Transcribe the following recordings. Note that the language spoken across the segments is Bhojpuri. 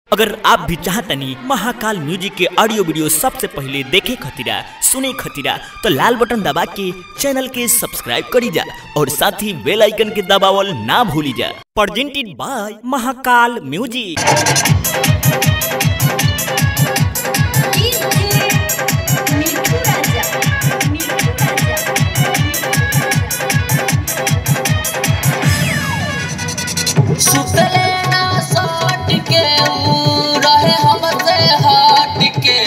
अगर आप भी चाहतनी महाकाल म्यूजिक के ऑडियो वीडियो सबसे पहले देखे खतीरा सुने खतीरा तो लाल बटन दबा के चैनल के सब्सक्राइब करी जा और साथ ही बेल आइकन के दबावल ना भूली जा प्रेजेंटेड बाय महाकाल म्यूजिक मिठू राजा मिठू राजा सुतले ना सट के ऊ रहे हमसे हट के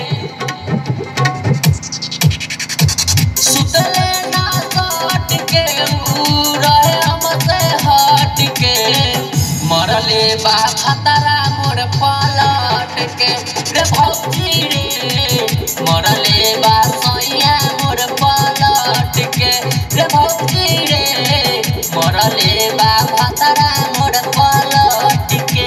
सुतले ना सट के ऊ रहे हमसे हट के मरले बा खतरा मोर पलट के रे भौजी रे मरले बा सैया मोर पलट के रे भौजी रे मरले बा खतरा मोर पलट के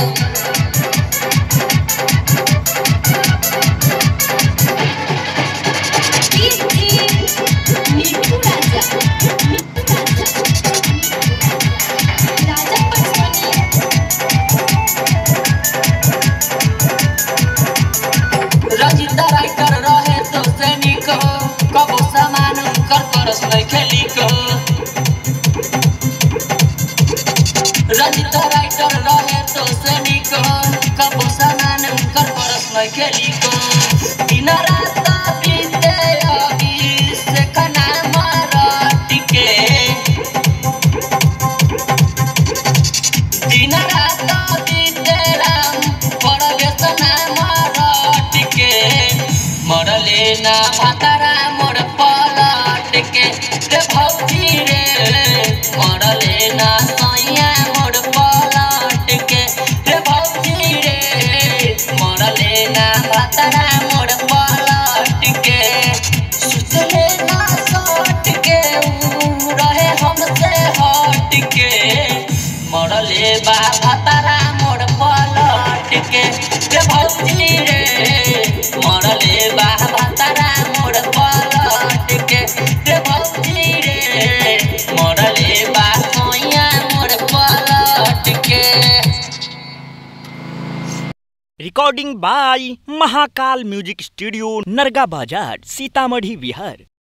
मिठू राजा मिठू राजा राजा पटसोनी रजिंदा राइटर रहे तो सैनिक कबो सामान कर करस नहीं लिख रजिंदा राइटर रहे तो सैनिक कबो सामान कर करस नहीं लिख दिन रात बीते अभी से खना मरट के दिन रात बीते राम पड़ले सना मरट के मरले ना भातारा मोर पलट के रे भौजी रे मरले ना सैया मोर पलट के रे भौजी रे मरले ना भातारा मोर पलट के सुतले ना सट के ऊ रहे हमसे हट के मरले बा भातारा मोर पलट के रे भौजी रे मरले बा भातारा मोर पलट के रे भौजी रे मरले बा सोया मोर पलट के recording by Mahakal music studio Narga Bazar Sitamarhi Bihar